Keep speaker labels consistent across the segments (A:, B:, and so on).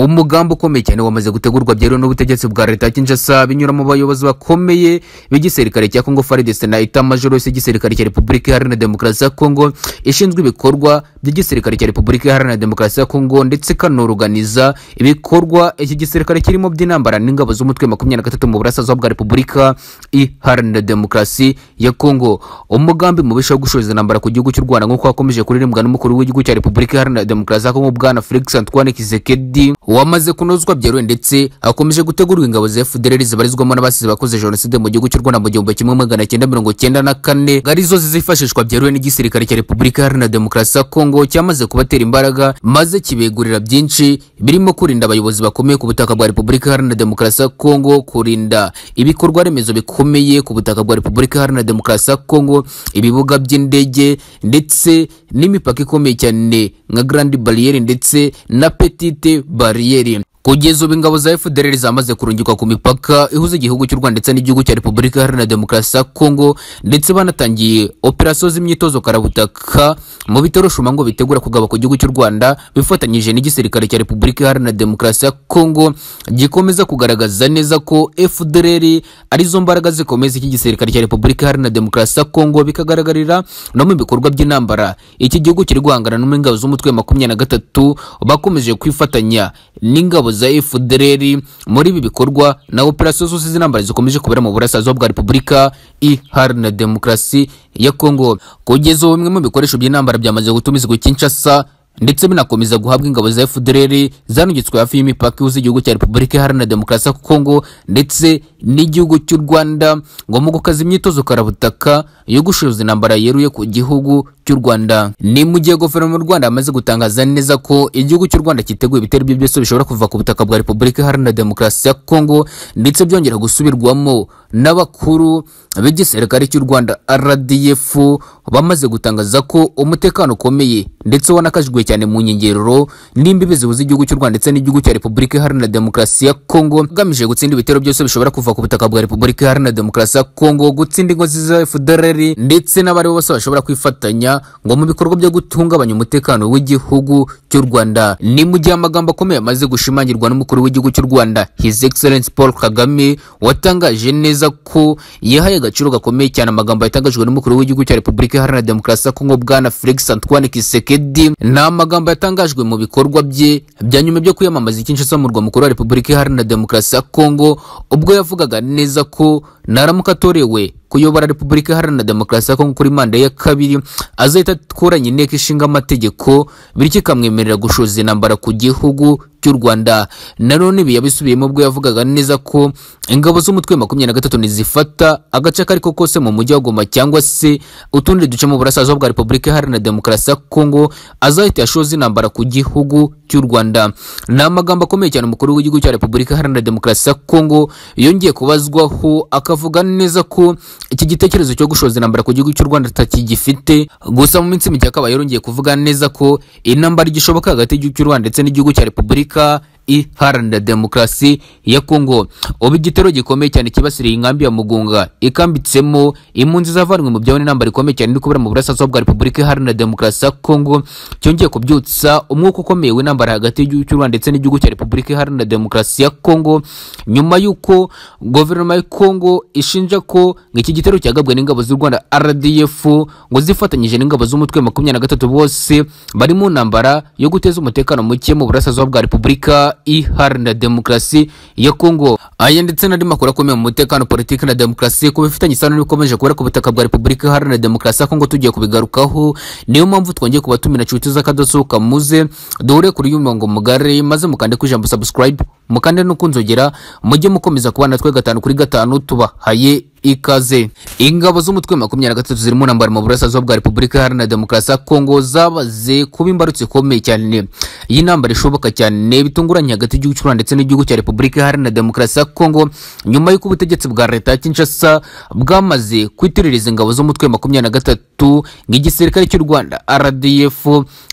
A: umugambi ukomeye cyane wamaze gutegurwa byeruwe n'ubutegetsi bwa leta ya kinshasa binyura mu bayobozi bakomeye b'igisirikare cya congo faridesi na itamajorose y'igisirikare cya repubulika iharanira demokarasi ya congo ishinzwe ibikorwa by'igisirikare cya repubulika iharanira demokarasi ya congo ndetse ikanoruganiza ibikorwa iki gisirikare kirimo by'intambara n'ingabo z'umutwe makumyabiri na gatatu mu burasirazuba bwa repubulika iharanira demokarasi ya congo umugambi mubisha wo gushoza intambara ku gihugu cy'u rwanda nk'uko hakomeje kuririmbwa n'umukuru w'igihugu cya repubulika iharanira demokarasi ya congo bwana felix antoine kisekedi wamaze kunozwa byeruwe ndetse hakomeje gutegurwa ingabo za fdr zibarizwamo n'abasize bakoze jenoside mu gihugu cy'u rwanda mu gihumbi kimwe magana cyenda mirongo cyenda na kane arizo zizifashishwa byeruwe n'igisirikare cya repubulika iharanira demokarasi ya congo cyamaze kubatera imbaraga maze kibegurira byinshi birimo kurinda abayobozi bakomeye ku butaka bwa repubulika iharanira demokarasi ya congo kurinda ibikorwa remezo bikomeye ku butaka bwa repubulika iharanira demokarasi ya congo ibibuga by'indege ndetse n'imipaka ikomeye cyane nka grand barriere ndetse na petite barriere kugeza ubu ingabo za fdr zamaze kurungikwa ku mipaka ihuza igihugu cy'u rwanda ndetse n'igihugu cya repubulika iharanira demokarasi ya congo ndetse banatangiye operasiyo z'imyitozo karabutaka mu bitaro shuma ngo bitegura kugaba ku gihugu cy'u rwanda bifatanyije n'igisirikare cya repubulika iharanira demokarasi ya congo gikomeza kugaragaza neza ko fdr arizo mbaraga zikomeza iki gisirikare cya repubulika iharanira demokarasi ya congo bikagaragarira no mu bikorwa by'intambara iki gihugu kiri guhangana n'ingabo z'umutwe makumyabiri na gatatu bakomeje kwifatanya n'ingabo za FDLR muri ibi bikorwa na operasiyo zose z'intambara zikomeje kubera mu burasirazuba bwa Repubulika Iharanira Demokarasi ya Kongo kugeza ubu bimwe mu bikoresho by'intambara byamaze gutumizwa i Kinshasa ndetse binakomeza guhabwa ingabo za FDLR zanugitswe hafi y'imipaka ihuza igihugu cya Repubulika Iharanira Demokarasi ya Kongo ndetse n'igihugu cy'u Rwanda ngo mu gukaza imyitozo karabutaka yo gushoza intambara yeruye ku gihugu cy'u Rwanda ni mu gihe guverinoma y'u Rwanda yamaze gutangaza neza ko igihugu cy'u Rwanda cyiteguye ibitero byo byose bishobora kuva ku butaka bwa Repubulika Iharanira Demokarasi ya Kongo ndetse byongera gusubirwamo n'abakuru b'igisirikare cy'u Rwanda RDF bamaze gutangaza ko umutekano ukomeye ndetse wanakajwe cyane mu nkengero n'imbibi zihuza igihugu cy'u Rwanda ndetse n'igihugu cya Repubulika Iharanira Demokarasi ya Kongo agamije gutsinda ibitero byose bishobora kuva ku butaka bwa Repubulika Iharanira Demokarasi ya Kongo gutsinda ingo za FDLR ndetse n'abari bose bashobora kwifatanya ngo mu bikorwa byo gutungabanya umutekano w'igihugu cy'u Rwanda ni mu gihe amagambo akomeye amaze gushimangirwa n'umukuru w'igihugu cy'u Rwanda His Excellency Paul Kagame watangaje neza ko yahaye agaciro gakomeye cyane amagambo yatangajwe n'umukuru w'igihugu cya Repubulika Iharanira Demokarasi ya Kongo bwana Felix Antoine Tshisekedi ni amagambo yatangajwe mu bikorwa bye bya nyuma byo kwiyamamaza Kinshasa mu murwa mukuru wa Repubulika Iharanira Demokarasi ya Kongo ubwo yavugaga neza ko naramuka atorewe kuyobora Repubulika Iharanira Demokarasi ya Kongo kuri manda ya kabiri azahita atoranya inteko ishinga amategeko bityo ikamwemerera gushoza intambara ku gihugu cy'u Rwanda nanone ibi yabisubiyemo ubwo yavugaga neza ko ingabo z'umutwe makumyabiri na gatatu ntizifata agace ako ariko kose mu mujyi wa Goma cyangwa se utundi duce mu burasirazuba bwa Repubulika Iharanira Demokarasi ya Kongo azahita yashoza intambara ku gihugu cy'u Rwanda ni amagambo akomeye cyane umukuru w'igihugu cya Repubulika Iharanira Demokarasi ya Kongo yongeye kubazwaho akavuga neza ko iki gitekerezo cyo gushoza intambara ku gihugu cy'u Rwanda atakigifite gusa mu minsi mike akaba yarongeye kuvuga neza ko intambara igishoboka hagati y'igihugu cy'u Rwanda ndetse n'igihugu cya Repubulika iharanira demokarasi ya Kongo ubu igitero gikomeye cyane kibasiriye inkambi ya Mugunga ikambitsemo impunzi zavanwe mu byabo n'intambara ikomeye cyane iri kubera mu burasirazuba bwa Repubulika Iharanira Demokarasi ya Kongo cyongeye kubyutsa umwuka ukomeye w'intambara hagati y'igihugu cy'u Rwanda ndetse n'igihugu cya Repubulika Iharanira Demokarasi ya Kongo nyuma y'uko guverinoma ya Kongo ishinja ko iki gitero cyagabwe n'ingabo z'u Rwanda RDF ngo zifatanyije n'ingabo z'umutwe makumyabiri na gatatu bose bari mu ntambara yo guteza umutekano muke mu burasirazuba bwa Repubulika iharanira demokarasi ya Kongo aya ndetse n'andi makuru akomeye mu mutekano politiki na demokarasi ku bifitanye isano n'ibikomeje kubera ku butaka bwa Repubulika Iharanira Demokarasi ya Kongo tugiye kubigarukaho niyo mpamvu twongeye kubatumira inshuti z'akadasohoka muze duhure kuri uyu murongo mugari maze mukande ku ijambo subscribe mukande no kunzogera mujye mukomeza kuba natwe gatanu kuri gatanu tubahaye ikaze ingabo z'umutwe makumyabiri na gatatu zirimo ntambara mu burasirazuba bwa repubulika iharanira demokarasi ya kongo zabaze kuba imbarutso ikomeye cyane y'intambara ishoboka cyane bitunguranye hagati y'igihugu cy'u rwanda ndetse n'igihugu cya repubulika iharanira demokarasi ya kongo nyuma y'uko ubutegetsi bwa leta ya kinshasa bwamaze kwitiririza ingabo z'umutwe makumyabiri na gatatu nk'igisirikare cy'u rwanda rdf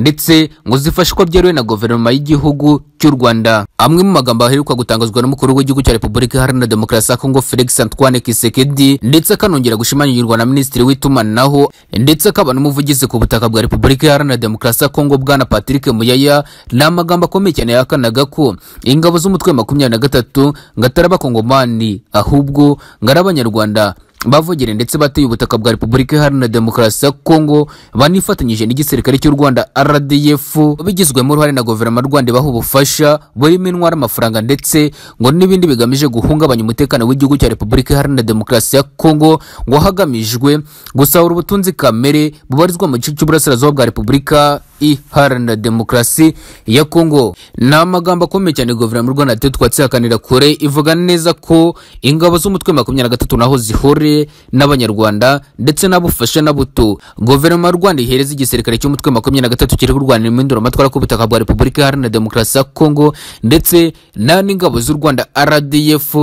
A: ndetse ngo zifashwa byeruwe na guverinoma y'igihugu cy'u rwanda amwe mu magambo aheruka gutangazwa n'umukuru w'igihugu cya repubulika iharanira demokarasi ya kongo felix antoine kisekedi ndetse akanongera gushimangirwa na minisitiri w'itumanaho ndetse akaba n'umuvugizi ku butaka bwa repubulika iharanira demokarasi ya kongo bwana patrick muyaya ni amagambo akomeye cyane yahakanaga ko ingabo z'umutwe wa makumyabiri na gatatu ngo atari abakongomani ahubwo ngo ari abanyarwanda bavugire ndetse bateye ubutaka bwa repubulika iharanira demokarasi ya kongo banifatanyije n'igisirikare cy'u rwanda rdf bigizwemo uruhare na guverinoma y'u rwanda ibaha ubufasha burimo intwara amafaranga ndetse ngo n'ibindi bigamije guhungabanya umutekano w'igihugu cya repubulika iharanira demokarasi ya kongo ngo hagamijwe gusahura ubutunzi kamere bubarizwa mu gice cy'uburasirazuba bwa repubulika iharanira demokarasi ya kongo ni amagambo akomeye cyane guverinoma y'u rwanda yateye twatsi hakanira kure ivuga neza ko ingabo z'umutwe wa makumyabiri na gatatu naho zihure n'abanyarwanda ndetse n'abufasha na buto guverinoma y'u rwanda ihereza igisirikare cy'umutwe wa makumyabiri na gatatu kiri kurwanira impinduramatwara ku butaka bwa repubulika iharanira demokarasi ya kongo ndetse na n'ingabo z'u rwanda rdf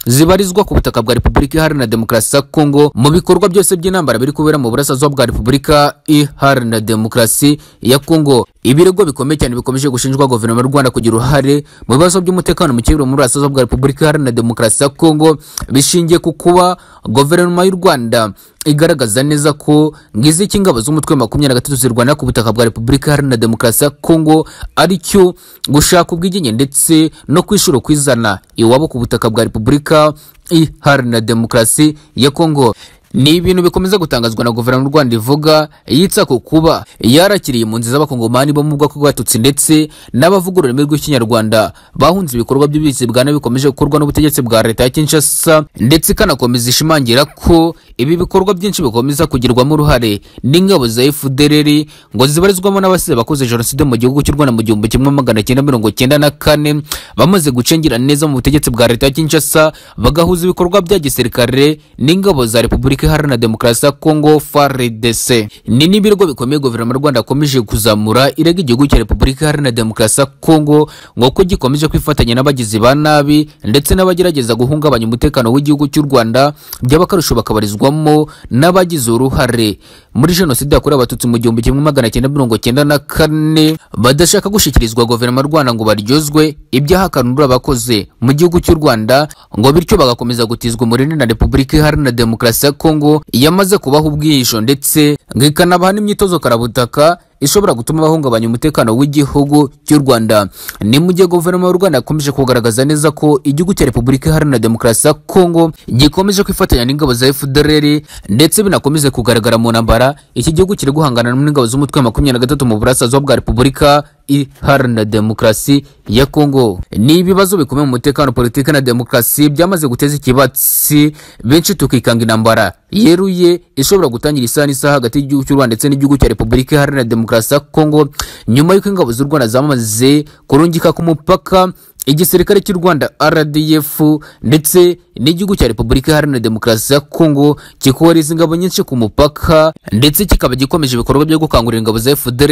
A: zibarizwa ku butaka bwa repubulika iharanira demokarasi ya kongo mu bikorwa byose by'intambara biri kubera mu burasirazuba bwa repubulika iharanira demokarasi ya Kongo ibirego bikomeye cyane bikomeje gushinjwa guverinoma y'u Rwanda kugira uruhare mu bibazo by'umutekano mu kibeho muri Rasazo bwa Repubulika Iharanira Demokarasi ya Kongo bishingiye ku kuba guverinoma y'u Rwanda igaragaza neza ko ngizi cy'ingabo z'umutwe wa makumyabiri na gatatu zirwana ku butaka bwa Repubulika Iharanira Demokarasi ya Kongo aricyo gushaka ubwigenge ndetse no kwishura kwizana iwabo ku butaka bwa Repubulika Iharanira Demokarasi ya Kongo ni ibintu bikomeza gutangazwa na guverinoma y'u rwanda ivuga yitsa ku kuba yarakiriye impunzi z'abakongomani bo mu bwoko bw'abatutsi ndetse n'abavuga ururimi rw'ikinyarwanda bahunze ibikorwa by'ubuyobozi bwa nabi bikomeje gukorwa n'ubutegetsi bwa leta ya kinshasa ndetse ikanakomeza ishimangira ko ibi bikorwa byinshi bikomeza kugirwamo uruhare n'ingabo za fdrr ngo zibarizwamo n'abasize bakoze jenoside mu gihugu cy'u rwanda mu gihumbi kimwe magana cyenda mirongo cyenda na kane bamaze gucengera neza mu butegetsi bwa leta ya kinshasa bagahuza ibikorwa bya gisirikare n'ingabo za repubulika Repubulika Iharanira Demokarasi ya Kongo FARDC. Ni n'ibirego bikomeye guverinoma y'u Rwanda yakomeje kuzamura irega igihugu cya Repubulika Iharanira Demokarasi ya Kongo ngo ko gikomeje kwifatanya n'abagizi ba nabi ndetse n'abagerageza guhungabanya umutekano w'igihugu cy'u Rwanda by'abakarusho bakabarizwamo n'abagize uruhare muri jenoside yakorewe abatutsi mu gihumbi kimwe magana cyenda mirongo cyenda na kane badashaka gushyikirizwa guverinoma y'u Rwanda ngo baryozwe ibyaha kanura bakoze mu gihugu cy'u Rwanda ngo bityo bagakomeza gutizwa umurindi na Repubulika Iharanira Demokarasi ya Kongo Kongo yamaze kubaha ubwihisho ndetse ngo ikanabaha n'imyitozo karabutaka ishobora gutuma bahungabanya umutekano w'igihugu cy'u Rwanda ni mu gihe guverinoma y'u Rwanda yakomeje kugaragaza neza ko igihugu cya Repubulika Iharanira Demokarasi ya Kongo gikomeje kwifatanya n'ingabo za FDLR ndetse binakomeze kugaragara mu ntambara iki gihugu kiri guhangana n'ingabo z'umutwe wa makumyabiri na gatatu mu burasirazuba bwa Repubulika Iharanira Demokarasi ya Kongo ni ibibazo bikomeye mu mutekano politiki na demokarasi byamaze guteza ikibatsi benshi tukikanga intambara yeruye ishobora gutangira isaha n'isaha hagati y'igihugu cy'u Rwanda ndetse n'igihugu cya Repubulika Iharanira Demokarasi demokarasi ya kongo nyuma y'uko ingabo z'u rwanda zamaze kurungika ku mupaka igisirikare cy'u rwanda rdf ndetse n'igihugu cya repubulika iharanira demokarasi ya kongo kikohereza ingabo nyinshi ku mupaka ndetse kikaba gikomeje ibikorwa byo gukangurira ingabo za fdr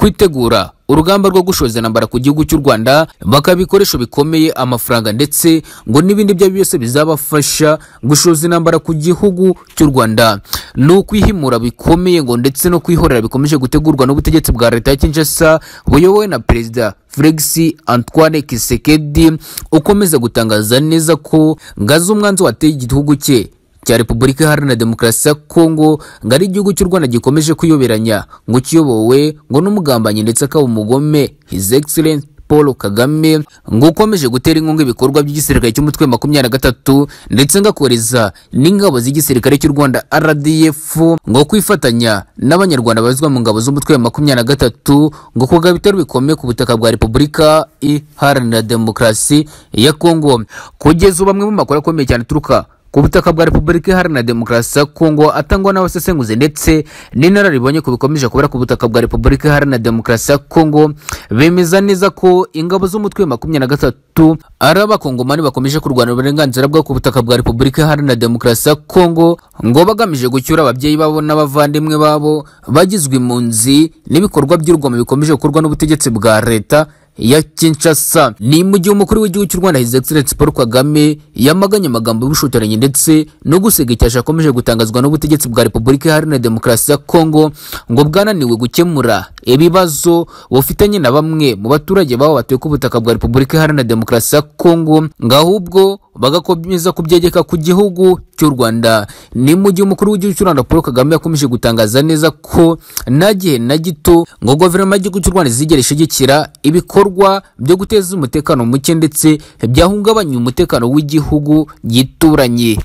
A: kwitegura urugamba rwo gushoza intambara ku gihugu cy'u rwanda bakaba ibikoresho bikomeye amafaranga ndetse ngo n'ibindi ibyo ari byose bizabafasha gushoza intambara ku gihugu cy'u rwanda ni ukwihimura bikomeye ngo ndetse no kwihorera bikomeje gutegurwa n'ubutegetsi bwa leta ya kinshasa buyobowe na perezida felix antoine kisekedi ukomeza gutangaza neza ko ngaze umwanzuro wateye igihugu cye cya Repubulika Iharanira Demokarasi ya Kongo ngo ari igihugu cy'u Rwanda gikomeje kuyoberanya ngo kiyobowe ngo n'umugambanyi ndetse akaba umugome His Excellency Paul Kagame ngo ukomeje gutera inkunga ibikorwa by'igisirikare cy'umutwe makumyabiri na gatatu ndetse ngakoreza n'ingabo z'igisirikare cy'u Rwanda RDF ngo kwifatanya n'abanyarwanda bazwa mu ngabo z'umutwe makumyabiri na gatatu ngo kuga bitero bikomeye ku butaka bwa Repubulika Iharanira Demokarasi ya Kongo kugeza ubu amwe mu makuru akomeye cyane aturuka ku butaka bwa repubulika iharanira demokarasi ya kongo atangwa n'abasesenguzi ndetse n'inararibonye ku bikomeje kubera ku butaka bwa repubulika iharanira demokarasi ya kongo bemeza neza ko ingabo z'umutwe wa makumyabiri na gatatu ari abakongomani bakomeje kurwanya uburenganzira bwo ku butaka bwa repubulika iharanira demokarasi ya kongo ngo bagamije gucyura ababyeyi babo n'abavandimwe babo bagizwe impunzi n'ibikorwa by'urugomo bikomeje gukorwa n'ubutegetsi bwa leta ya kinshasa ni mu gihe umukuru w'igihugu cy'u rwanda his excellence paul kagame yamaganye amagambo y'ubushotoranyi ndetse no gusegecyasha akomeje gutangazwa n'ubutegetsi bwa repubulika iharanira demokarasi ya kongo ngo bwananiwe gukemura ibibazo bufitanye na bamwe mu baturage babo batuye ku butaka bwa repubulika iharanira demokarasi ya kongo ngo ahubwo bagakomeza kubyegeka ku gihugu cy'u rwanda ni mu gihe umukuru w'igihugu cy'u rwanda paul kagame yakomeje gutangaza neza ko nta gihe na gito ngo guverinoma y'igihugu cy'u rwanda izigera ishyigikira ibikorwa byo guteza umutekano muke ndetse byahungabanya umutekano w'igihugu gituranye